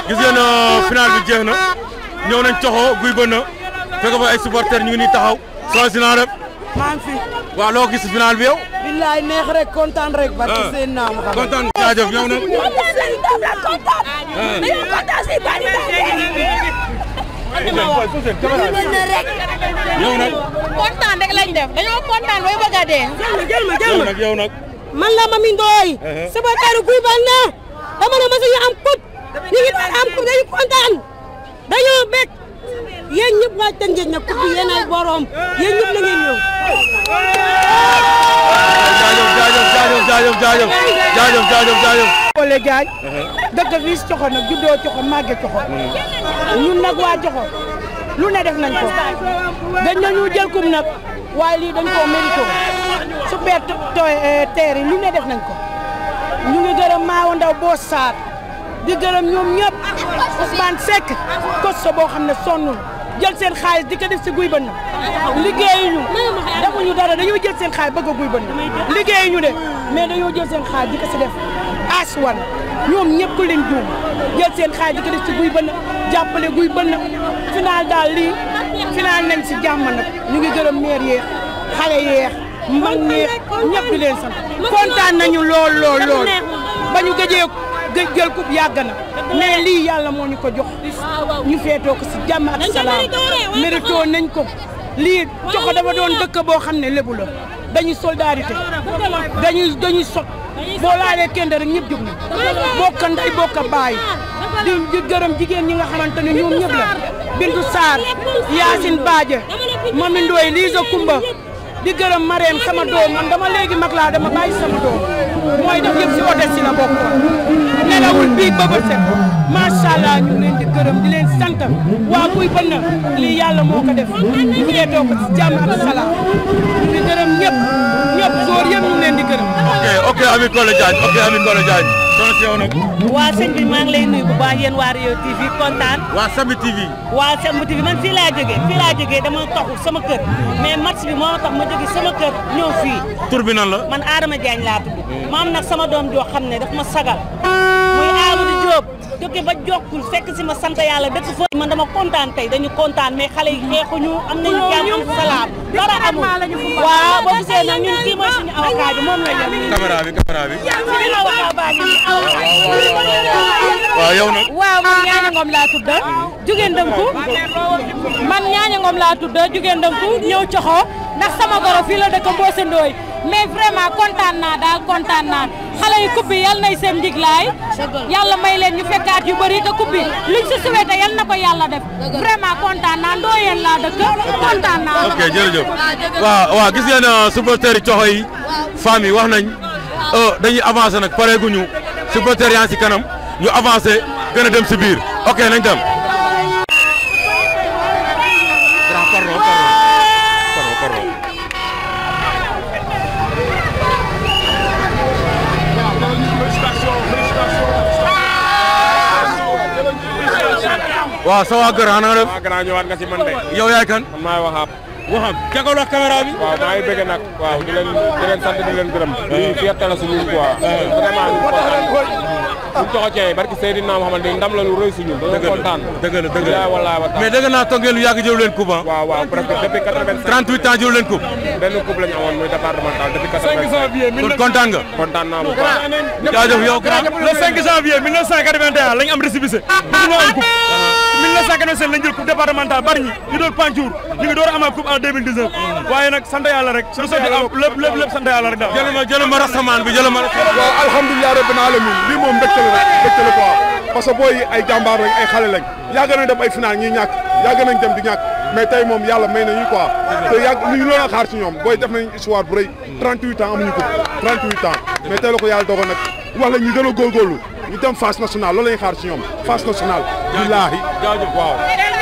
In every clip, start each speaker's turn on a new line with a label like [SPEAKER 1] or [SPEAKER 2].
[SPEAKER 1] gis ngeen final bi jeex na ñëw nañ coxo guy ba na fekk fa ay supporters ñu ngi nii taxaw soo si naa def
[SPEAKER 2] maa ngi fi.
[SPEAKER 1] waaw loo gis final bi yow.
[SPEAKER 2] billaay neex rek kontaan rek. barke seen naam xam
[SPEAKER 1] kontaan jaajëf ñëw na. ñëw nag.
[SPEAKER 3] kontaan rek lañ def dañoo kontaan bay bëgg a dee.
[SPEAKER 2] jël ma jël
[SPEAKER 1] yow
[SPEAKER 2] ma
[SPEAKER 1] nag yow nag.
[SPEAKER 2] man la Mami Ndoye. supporteru Guy Bañ na. dama ne ma suñu am coupe. ñu ngi doon am coupe dañu kontaan. dañoo bég. yéen ñëpp waa Tëngéej na coupe bi yéen ay borom. yéen ñëpp la ngeen ñëw.
[SPEAKER 1] jaajëf jaajëf jaajëf jaajëf jaajëf jaajëf jaajëf jaajëf.
[SPEAKER 4] Ole Diagne dëkk fii si Coxo nag juddoo Coxo màgge Coxo ñun nag waa Coxo lu ne def nañ ko dañ nañu jël kum nag waaye lii dañ koo mérito super teer yi lu ne def nañ ko ñu ngi gërëm Maawa Ndaw Boos Sarr di gërëm ñoom ñëpp Ousmane Seck kosto boo xam ne sonnul jël seen xaalis di ko def si guy ba na liggéeyuñu defuñu dara dañoo jël seen xaalis bëgg a guy ba na liggéeyuñu de mais dañoo jël seen xaalis di ko si def aswan ñoom ñëpp ku leen juum jël seen xaalis di ko def si guy ba na jàppale guy ba na final daal lii final nañ si jàmm nag ñu ngi gërëm maire yeex xale yeex mag ñeex ñëpp di leen sant kontaan nañu lool lool lool ba ñu gëjee gëj jël coupe yàgg na mais lii yàlla moo ñu ko jox ñu feetoo ko si jàmm ak salaam mérito nañ ko lii joxo dafa doon dëkk boo xam ne lébu la dañuy solidarité dañuy dañuy sot boo laalee kenn rek ñëpp jóg na bokk nday bokk baay di di gërëm jigéen ñi nga xamante ne ñoom ñëpp la Bintu Sarr Yacine Badja Mami Ndoye Lisa Kumba di gërëm Marème sama doom man dama léegi mag laa dama bàyyi sama doom mooy def yëpp si hôtel si la bokk nelawul bii ba ba set macha allah ñu ngi leen di gërëm di leen sant waa kuy bënn lii yàlla moo ko def ñu feetoo ko si jàmm ak salaam di gërëm ñëpp ñëpp góor yëpp ñu ngi leen di gërëm.
[SPEAKER 1] ok ok Ami Collé Diagne ok Ami Collé Diagne. soxna si yow nag.
[SPEAKER 5] waa sëñ bi maa ngi lay nuyu bu baax yéen waa Rio TV kontaan
[SPEAKER 1] waa Samy TV.
[SPEAKER 5] waa Samy TV man fii laa jógee fii laa jógee dama taxu sama kër mais match bi moo tax ma jóge sama kër ñëw fii
[SPEAKER 1] tur bi nan la.
[SPEAKER 5] man Adama Diagne laa tudd ma am nag sama doom joo xam ne daf ma sagal muy Amadou Diop jóge ba jokkul fekk si ma sant yàlla dëkk fa man dama kontaan tey dañu kontaan mais xale yi xeexuñu am nañu jàmm am salaam dara amul waaw boo gisee nag ñun kii mooy suñu avocat bi moom la ñu
[SPEAKER 1] caméra bi caméra bi.
[SPEAKER 5] suñu avocat baa ngi nii
[SPEAKER 1] waaw yow nag.
[SPEAKER 3] waaw man ñaaña ngom laa tudd jugeen dënku man ñaaña ngom laa tudd jugeen dënku ñëw coxo ndax sama goro fii la dëkk Mbose Ndoye mais vraiment kontaan naa daal kontaan naa xale yi coupe bi yal nay seen njiglaay yàlla may leen ñu fekkaat yu bëri te coupe bi luñ si souhaité yal na ko yàlla def vraiment kontaan naa ndooyeen laa dëkk kontaan naa
[SPEAKER 1] ok jërëjëf waaw waaw gis ngeen supporters yi coxo yi femmes yi wax nañ dañuy avancé nag pareeguñu supporters yaa si kanam ñu avancé gën a dem si biir ok nañ dem. grand pardon pardon pardon pardon. waaw sa waa kër xanaa def.
[SPEAKER 6] waaw gannaaw ñëwaat nga si man de.
[SPEAKER 1] yow yaay kan.
[SPEAKER 6] man maay waxaab.
[SPEAKER 1] waxam jàkkaarloo ak caméra bi.
[SPEAKER 6] waaw maa ngi bëgg nag. waaw di leen di leen sant di leen gërëm. lii fierté la si ñun quoi. vraiment ñu kontaan. buñ coxocee barki Seydina Muhammad di ndam la lu rëy si ñun. dañoo kontaan.
[SPEAKER 1] dëgg la dëgg la
[SPEAKER 6] bilaay wallaay wa taala.
[SPEAKER 1] mais dëgg naa toog ngeen lu yàgg jëlu leen coupe ah.
[SPEAKER 6] waaw waaw presque depuis 85.
[SPEAKER 1] 38 ans jëlu leen coupe.
[SPEAKER 6] benn coupe la ñu amoon muy départemental depuis 85.
[SPEAKER 1] kon kontaan nga.
[SPEAKER 6] kontaan naa bu baax.
[SPEAKER 1] jaajëf yow grand.
[SPEAKER 7] le 5 janvier 1981 lañ am récépissé ñu am coupe 1987 lañ jël coupe départementale bari ñi ñu doon Pantour ñu ngi door a amaat coupe en 2019 waaye nag sant yàlla rek lu sotti am lépp lépp lépp sant yàlla rek daal
[SPEAKER 1] jëluma jëluma rastamaan bi jëluma rastamaan.
[SPEAKER 8] waaw alhamdulilah rabbil alamin lii moom mbégte la rek mbégte la quoi parce que booy ay jàmbaar lañ ay xale lañ yàgg nañ dem ay final ñuy ñàkk yàgg nañ dem di ñàkk mais tey moom yàlla may nañu quoi te yàgg li ñu loon a xaar ci ñoom booy def nañ histoire bu rëy 38 ans amuñu ko 38 ans mais tey la ko yàlla dogal nag wax la ñu gën a góorgóorlu ñu dem phase nationale loolu lañu xaar ci ñoom phase nationale billaahi
[SPEAKER 1] jaajëf waaw.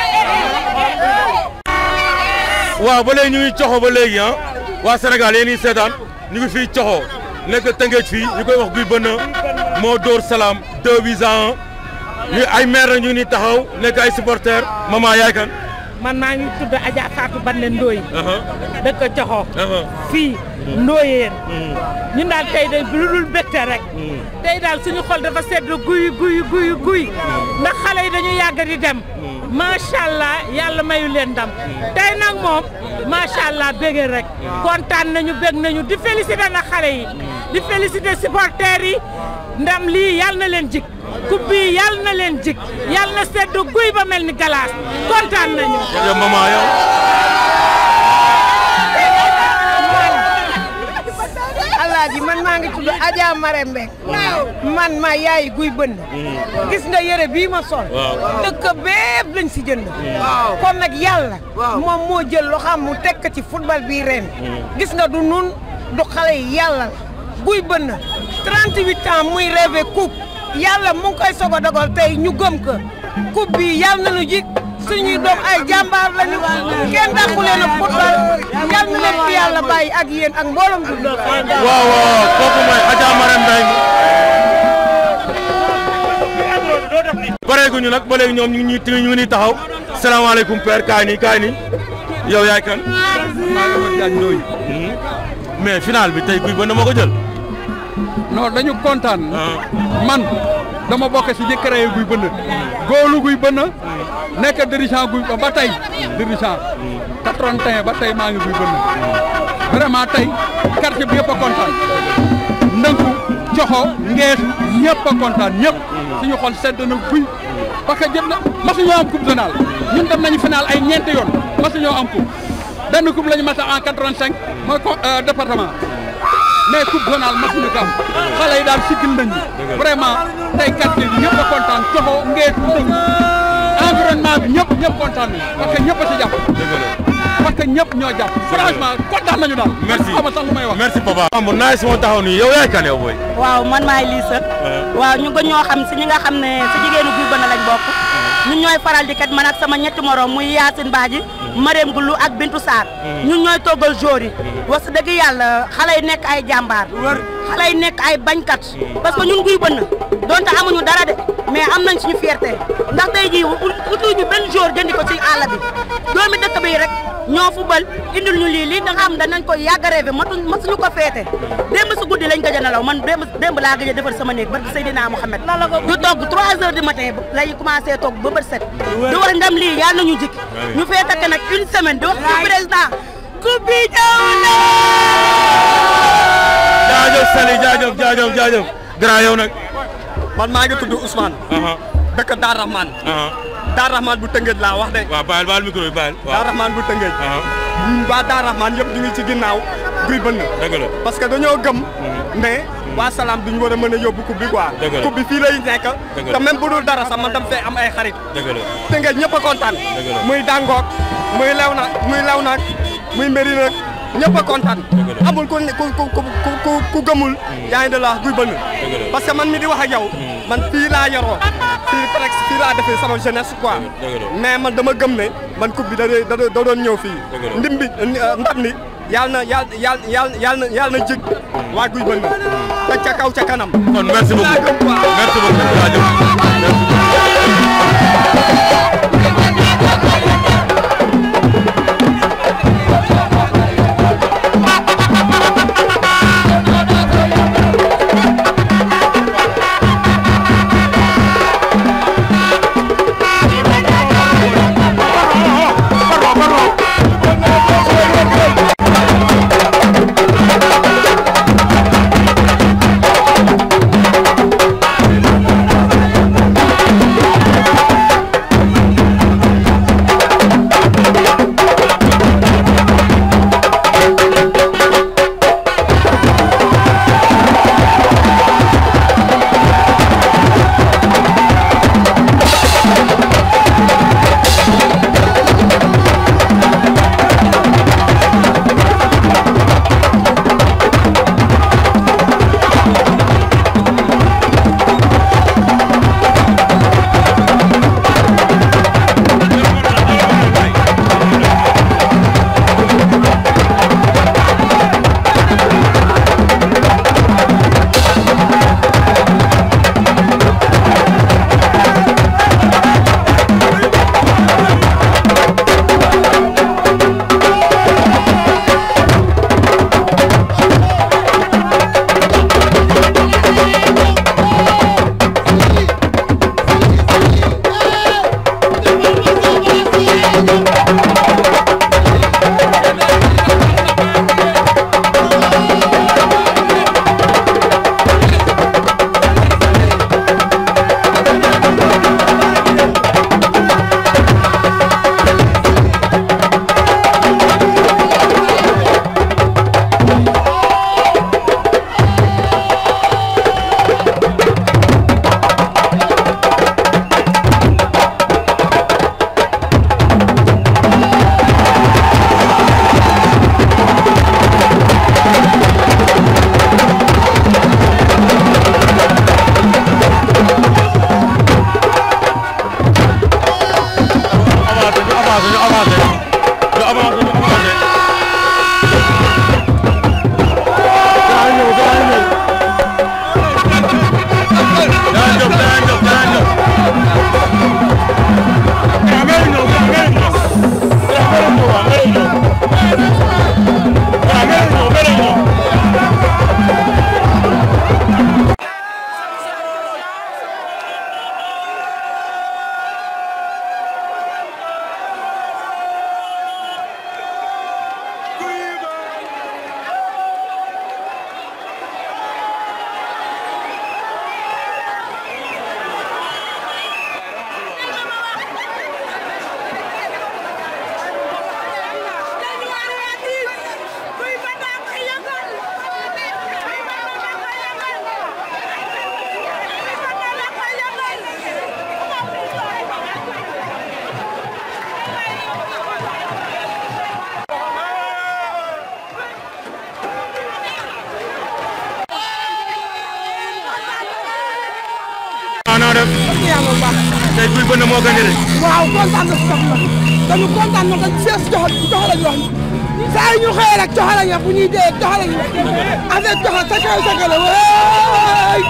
[SPEAKER 1] waaw ba léegi ñu ngi coxo ba léegi ah waa Sénégal yéen ñii seetaan ñu ngi fii coxo nekk Tëngéej fii ñu koy wax guy bënn moo dóor salaam deux buts à un ñu ay maire ñu ni taxaw nekk ay supporters maman yaay kan.
[SPEAKER 4] man maa ngi tudd Adja Fatou Bande Ndoye dëkk Coxo fii Ndoyeen ñun daal tey de lu dul bégte rek tey daal suñu xol dafa sedd guy guy guy guy ndax xale yàgg di dem macha allah yàlla mayu leen ndam tey nag moom macha allah bëgg rek kontaan nañu bëgg nañu di féliciter na xale yi di féliciter supporters yi ndam lii yàlla na leen jik coupe bi yàlla na leen jik yàlla na sedd guy ba mel ni galaas kontaan nañu.
[SPEAKER 1] yow maman yow.
[SPEAKER 9] alaaji man maa ngi tudd Adja Marème Mbek man ma yaay guy bënn gis nga yére bii ma sol dëkk bépp lañ si jënd kon nag yàlla moom moo jël loo xam mu tekk ci football bii ren gis nga du nun du xale yi yàlla guy bënn 38 ans muy rêvé coupe yàlla mu ngi koy soog a dogal tey ñu gëm ko coupe bi yàlla nañu jik suñuy doom ay jàmbaar lañu kenn dàqu leen a football yal na leen fi yàlla bàyyi ak yéen ak mboolem du
[SPEAKER 1] waaw waaw kooku mooy Adja Marème Mbengue pareeguñu nag ba léegi ñoom ñu ngi ñuy ñu ngi nii taxaw salaamaaleykum père kaay nii kaay nii yow yaay kan. mais final bi tey guy ba na ma ko jël.
[SPEAKER 10] non dañu kontaan. man dama bokk si ñi créé guy bënn góolu guy bënn nekk dirigeant guy ba tey dirigeant 81 ba tey maa ngi guy bënn vraiment tey quartier bi yëpp a kontaan ndënku coxo ngees ñëpp a kontaan ñëpp suñu xol sedd na guy parce que jëm na masuñoo am coupe zonale ñun dem nañu final ay ñeenti yoon masuñoo am coupe benn coupe la ñu mas a en 85 mooy ko département mais coupe zonale masuñu ko am xale yi daal siggil nañu vraiment tey quartier bi ñëpp a kontaan coxo ngees ndënku environnement bi ñëpp ñëpp kontaan nañu parce que ñëpp a si jàpp parce que ñëpp ñoo jàpp franchement kontaan nañu daal
[SPEAKER 1] merci
[SPEAKER 10] xama sax lu may wax
[SPEAKER 1] merci papa. am naa si ma taxaw nii yow yaay kan yow booy.
[SPEAKER 11] waaw man maay Lissa waaw ñu gën ñoo xam si ñi nga xam ne si jigéenu guy bënn lañ bokk ñun ñooy faral di kat man ak sama ñetti morom muy Yacine Badji Marème Goulou ak Bintou Sarr ñun ñooy toggal jour yi wax dëgg yàlla xale yi nekk ay jàmbaar xale yi nekk ay bañkat parce que ñun guy bënn donte amuñu dara de mais am nañ suñu fierté ndax tey jii utuñu benn jour jëndi ko ci àll bi doomi dëkk bi rek ñoo fubal indil ñu lii lii da nga xam danañ ko yàgg a rêvé matuñ masuñu ko feete démb si guddi lañ gëj a nelaw man démb démb laa gëj a defar sama néeg barke Seydina Mouhamed ñu togg 3 heures du matin lay commencé togg ba bët set di wax ndam lii yàlla nañu jik ñu fee takk nag une semaine di wax ci président coupe bi ñëw na
[SPEAKER 1] jaajëf Sali jaajëf jaajëf jaajëf grand yow nag.
[SPEAKER 12] man maa ngi tudd Ousmane. dëkk Daar Rahman. Daar Rahman bu Tëngéej laa wax de.
[SPEAKER 1] waaw baal baal micro bi baal.
[SPEAKER 12] Daar Rahman bu Tëngéej. ñun waa Daar Rahman yëpp ñu ngi ci ginnaaw guy bënn.
[SPEAKER 1] dëgg la
[SPEAKER 12] parce que dañoo gëm. ne waa salaam duñu war a mën a yóbbu coupe bi quoi.
[SPEAKER 1] dëgg la
[SPEAKER 12] coupe bi fii lay nekk.
[SPEAKER 1] dëgg la
[SPEAKER 12] te même bu dul dara sax man dam fee am ay xarit.
[SPEAKER 1] dëgg la
[SPEAKER 12] Tëngéej ñëpp a kontaan.
[SPEAKER 1] dëgg la
[SPEAKER 12] muy Dangook muy Lewna muy Lewnak muy Mérina ñëpp a kontaan. amul ku ku ku ku ku gëmul. yaa ngi de la guy bënn. parce que man mi di wax ak yow. man fii laa yoroo. fii presque fii laa defee sama jeunesse quoi. mais man dama gëm ne man coupe bi da da da doon ñëw fii. ndim bi ndam li yàlla na yàlla yàlla yàlla na yàlla na jig waa guy bënn. te ca kaw ca kanam.
[SPEAKER 1] kon merci beaucoup merci beaucoup jaajëf
[SPEAKER 13] Thank
[SPEAKER 1] noo def tey kuy bënn moo gagné de.
[SPEAKER 4] waaw kontaan na si sax nag dañu kontaan na dañu sees jox jox la ñu wax saa yu ñu xëyee rek jox la ñu bu ñuy dee jox la ñu avec jox sa kaw sa kaw la waay.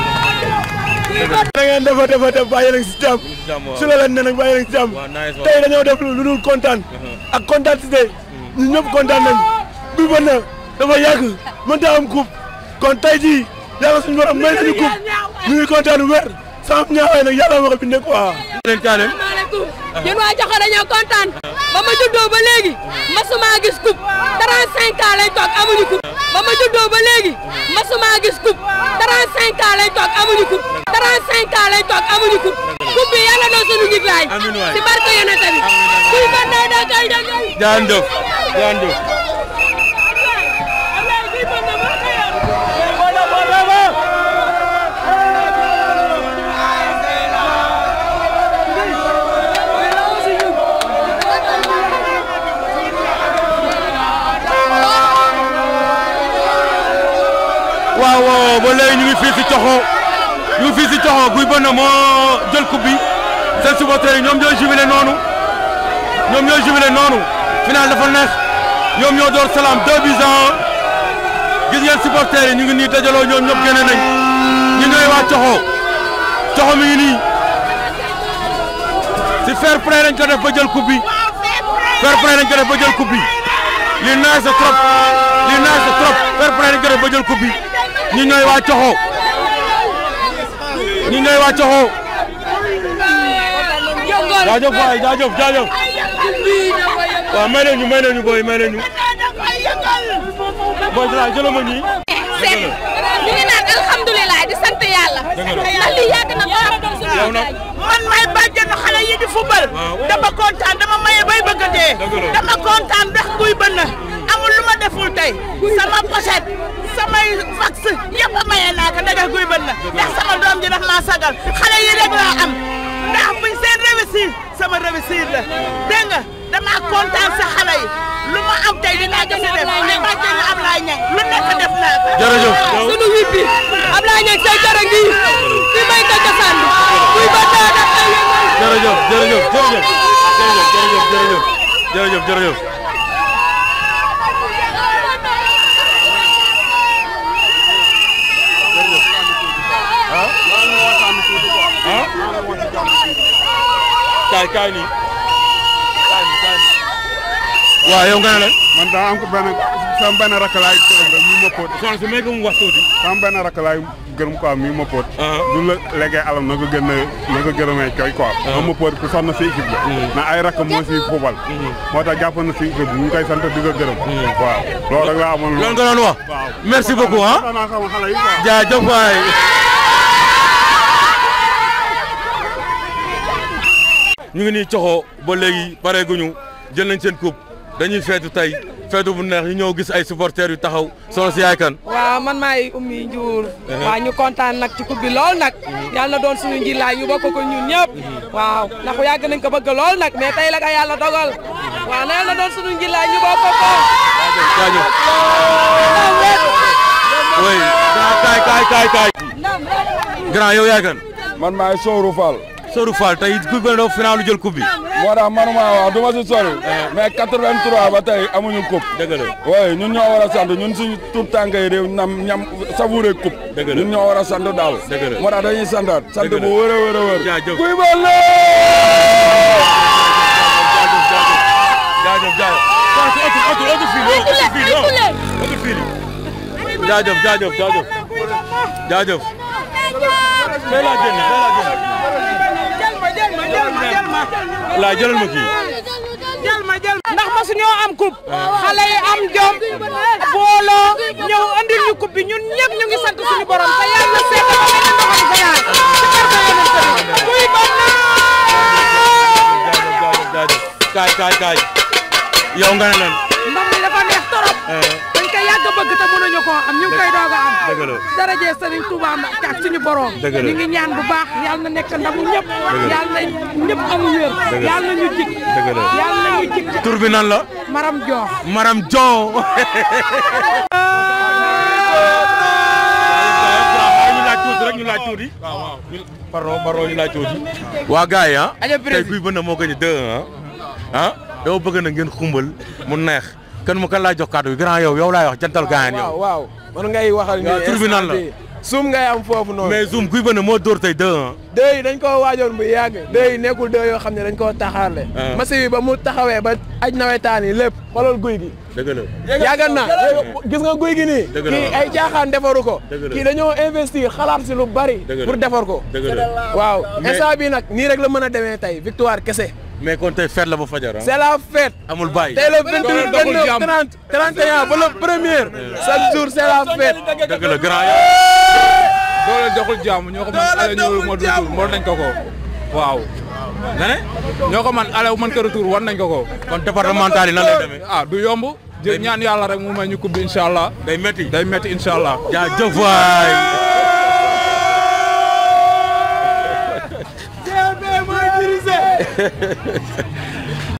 [SPEAKER 7] da ngeen defa defa def bàyyi leen si jàmm su la leen ne nag bàyyi leen si jàmm tey dañoo def lu dul kontaan ak kontaan si tey ñun ñëpp kontaan nañ Gouye Banda dafa yàgg mënta am coupe kon tey jii yàlla suñu borom may nañu coupe ñu ngi kontaan wér sans ñaawaay nag yàlla ma ko bindee quoi.
[SPEAKER 1] leen kaane
[SPEAKER 2] asalaamaaleykum ñun waa Joxo dañoo kontaan ba ma juddoo ba léegi masuma gis coupe 35 ans lay toog amuñu coupe ba ma juddoo ba léegi masuma gis coupe 35 ans lay toog amuñu coupe 35 ans lay toog amuñu coupe coupe bi yàlla na suñu ngi baay
[SPEAKER 1] Amiin waay.
[SPEAKER 2] si barke yonent bi Gouye Banda da kay da kay
[SPEAKER 1] jaan jëf jaan jëf waaw waaw ba léegi ñu ngi fii si Coxo ñu ngi fii si Coxo Gouye Banda moo jël coupe bi seen supporters yi ñoom ñooy jubilé noonu ñoom ñooy jubilé noonu final dafa neex ñoom ñoo door salaam deux buts à un gis ngeen supporters yi ñu ngi nii dajaloo ñoom ñëpp génne nañ ñu ñooy waa Coxo Coxo mi ngi nii si fair play lañ ko def ba jël coupe bi fair play lañ ko def ba jël coupe bi lii neex na trop lii neex na trop fair play lañ ko def ba jël coupe bi ñu ñooy waa Coxo ñu ñooy waa Coxo jaajëf waay jaajëf jaajëf waaw may leen ñu may leen ñu booy may leen ñu booy dara jëlal ma ñii
[SPEAKER 2] Seck ñu ngi naan alhamdulilah di sant yàlla ndax lii yàgg na ko
[SPEAKER 1] yow nag
[SPEAKER 9] man may bàjjenu xale yi di football dama kontaan dama maye bay bëgg a dee dama kontaan ndax Gouye Banda amul lu ma deful tey sama pochette samay fax yëpp a maye naa ko daga Gouye Banda ndax sama doom ji daf maa sagal xale yi rek laa am ndax buñ seen réussir sama réussir la dégg nga dama kontaan sa xale yi lu ma am tey dinaa ko si def may bàjjenu Ablaye Niang lu nekk def naa ko
[SPEAKER 1] jërëjëf
[SPEAKER 2] sunu wit bi Ablaye Niang say jërë ngi fi may ko cosaan bi Gouye Banda da kay yëngal
[SPEAKER 1] jërëjëf jërëjëf jërëjëf jërëjëf jërëjëf jërëjëf jërëjëf kaay kaay nii kaay nii kaay nii waaw yow nga ne la
[SPEAKER 8] man daa am ko benn sama benn rakk laay gërëm rek mu ma ko
[SPEAKER 1] soxna si may ko mu wax tuuti
[SPEAKER 8] sama benn rakk laay gërëm quoi mi ma poot du la leggee alam na ko gën a na ko gërëmee koy quoi moom ma poot ku sonn si équipe la na ay rakk moo si fubal moo tax jàpp na si équipe bi ñu ngi koy sant di ko gërëm waaw loolu rek laa amoon
[SPEAKER 1] loolu nga doon wax merci beaucoup ah
[SPEAKER 8] naa sama xale yi quoi
[SPEAKER 1] jaajëf waay ñu ngi nii coxo ba léegi pareeguñu jël nañ seen coupe dañuy feetu tey feetu bu neex ñu ñëw gis ay supporters yu taxaw solo si yaay kan
[SPEAKER 13] waaw man maay Oumy Ndiour waaw ñu kontaan nag ci coupe bi lool nag yàlla na doon suñu njilaay ñu bokk ko ñun ñëpp waaw ndax yàgg nañ ko bëgg lool nag mais tey la ka yàlla dogal waaw na yàlla na doon suñu njilaay ñu bokk ko
[SPEAKER 1] jaajëf oui grand kaay kaay kaay kaay grand yow yaay kan
[SPEAKER 14] man maay Sowru Fall
[SPEAKER 1] Sowru Fall tey ku gën a final lu jël coupe bi
[SPEAKER 14] moo tax manuma wax du ma si sori mais 83 ba tey amuñu coupe
[SPEAKER 1] dëgg la
[SPEAKER 14] oui ñun ñoo war a sant ñun suñu tout tànk yi réew nam ñam savouré coupe
[SPEAKER 1] dëgg la
[SPEAKER 14] ñun ñoo war a sant daal
[SPEAKER 1] dëgg la
[SPEAKER 14] moo tax dañuy santaat sant
[SPEAKER 1] Dëgg la.
[SPEAKER 14] bu wër a wër a wër
[SPEAKER 1] jaajëf
[SPEAKER 14] kuy ba la
[SPEAKER 1] jaajëf jaajëf jaajëf otu otu fii otu fii otu fii jaajëf jaajëf jaajëf jaajëf fee laa génn fee laa génn laa jëlal ma kii
[SPEAKER 4] ndax masu ñoo am coupe xale yi am jom booloo ñëw andil ñu coupe bi ñun ñëpp ñu ngi sant suñu borom te yàlla seet ba mel ni ndoxam ganaar ci barke yonent bi kuy bon
[SPEAKER 1] jaajëf jaajëf jaajëf kaay kaay kaay yow nga ne lan
[SPEAKER 4] ndam li dafa neex torop dañ koy yàgg bëgg te mënuñu koo am ñu ngi koy doog a am
[SPEAKER 1] dëgg la
[SPEAKER 4] daraje Serigne Touba Mbacke ak suñu borom
[SPEAKER 1] Dëgg la.
[SPEAKER 4] ñu ngi ñaan bu baax yàlla na nekk ndamu ñëpp
[SPEAKER 1] Dëgg la.
[SPEAKER 4] yàlla na ñëpp am wér
[SPEAKER 1] Dëgg la.
[SPEAKER 4] yàlla na ñu jig
[SPEAKER 1] dëgg la
[SPEAKER 4] yàlla na ñu jig
[SPEAKER 1] tur bi nan la
[SPEAKER 4] Maram Joox
[SPEAKER 1] Maram Jon ñu laaj tuuti rek ñu laaj tuuti pardon pardon ñu laaj tuuti waa gars yi ah tey kuy bënn moo gën a deux ah ah dama bëgg na ngeen xumbal mu neex kan mu kan laa jox kàddu gi grand yow yow laay wax jantal gaayan yow
[SPEAKER 15] waaw waaw man ngay waxal ni
[SPEAKER 1] waaw tur bi nan la
[SPEAKER 15] suum ngay am foofu noonu
[SPEAKER 1] mais zoom kuy bënn moo dóor tey deux ah
[SPEAKER 15] dëy dañ koo waajoon bu yàgg dëy nekkul dëy yoo xam ne dañ koo taxaarle
[SPEAKER 1] Ah.
[SPEAKER 15] masi bi ba mu taxawee ba aj nawetaan yi lépp xoolal guy gi
[SPEAKER 1] dëgg la
[SPEAKER 15] yàgg na gis nga guy gi nii
[SPEAKER 1] Dëgg la
[SPEAKER 15] kii
[SPEAKER 1] waaw.
[SPEAKER 15] ay caaxaan defaru ko
[SPEAKER 1] Dëgg la.
[SPEAKER 15] kii dañoo investir xalaat si lu bari
[SPEAKER 1] Dëgg la.
[SPEAKER 15] pour defar ko
[SPEAKER 1] dëgg la
[SPEAKER 15] waaw
[SPEAKER 1] Mais-
[SPEAKER 15] instant bi nag nii rek la mën a demee tey victoire kese
[SPEAKER 1] mais kon tey fête la ba fajar ah
[SPEAKER 15] c'est la fête
[SPEAKER 1] amul bàyyi
[SPEAKER 15] tey le 28 29 30 31 ba le premier chaque jour c'est la fête
[SPEAKER 1] dëgg la grand yow
[SPEAKER 16] doo leen joxul jàmm ñoo ko man ale ñëwul ma retour war nañ ko ko waaw
[SPEAKER 1] nga ne
[SPEAKER 16] ñoo ko man ale man ko retour war nañ ko ko
[SPEAKER 1] kon départemental yi nan lay demee
[SPEAKER 16] ah du yomb jë ñaan yàlla rek mu may ñu coupe bi incha allah
[SPEAKER 1] day métti
[SPEAKER 16] day métti incha allah
[SPEAKER 1] jaajëf waay
[SPEAKER 15] mooy dirigé